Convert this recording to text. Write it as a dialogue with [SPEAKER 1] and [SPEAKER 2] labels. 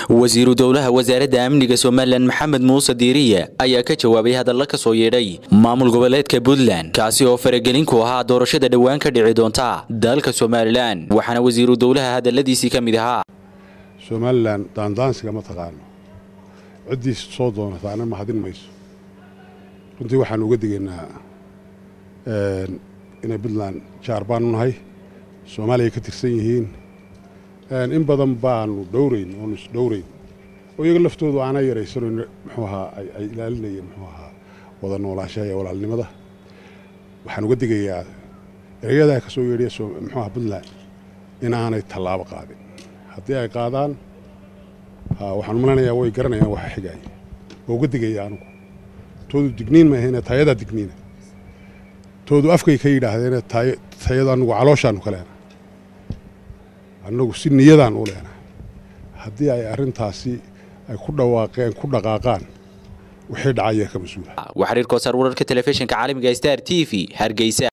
[SPEAKER 1] wasiiru dowlaha wasaaradda amniga somalilan maxamed muuse diiriye ayaa ka jawaabay hadalla ka soo yeedhay maamul goboleedka puntland kaasi oo faragelin ku ahaa doorashada dhowaan ka dhici doonta dalka somalilan waxaana wasiiru dowlaha hadalladiisii ka mid ahaa
[SPEAKER 2] somalilan daandaansiga ma taqaano ciddiis soo doonataana mahadin mayso runtii waxaan uga digaynaa inay puntland jaar baanu nahay soomaaliya ka tirsan yihiin in badan baanu dhowrayn oonu isdhowrayn oo iyaga laftoodu aanay yaraysanon muxuu ahaa ay ilaalinayeen muxuu ahaa wada noolaashaha iyo walaalnimada waxaan uga digayaa erayadaa ka soo yeedhaya muxuu aha puntland inaanay tallaabo qaadin haddii ay qaadaan waxaan malanayaa way garanayaan waxa xigaaya waa uga digaya anugu toodu digniin maahayne tayadaa digniina toodu afkay ka yidhaahdeene tayada anugu calooshaanu ka leenahay annagu si niyadaan u leenahay haddii ay arrintaasi ay ku dhawaaqeen ku dhaqaaqaan wixii dhacaya ka mas-uula
[SPEAKER 1] waxariir koosar wararka telefishinka caalamiga star t v hargeysa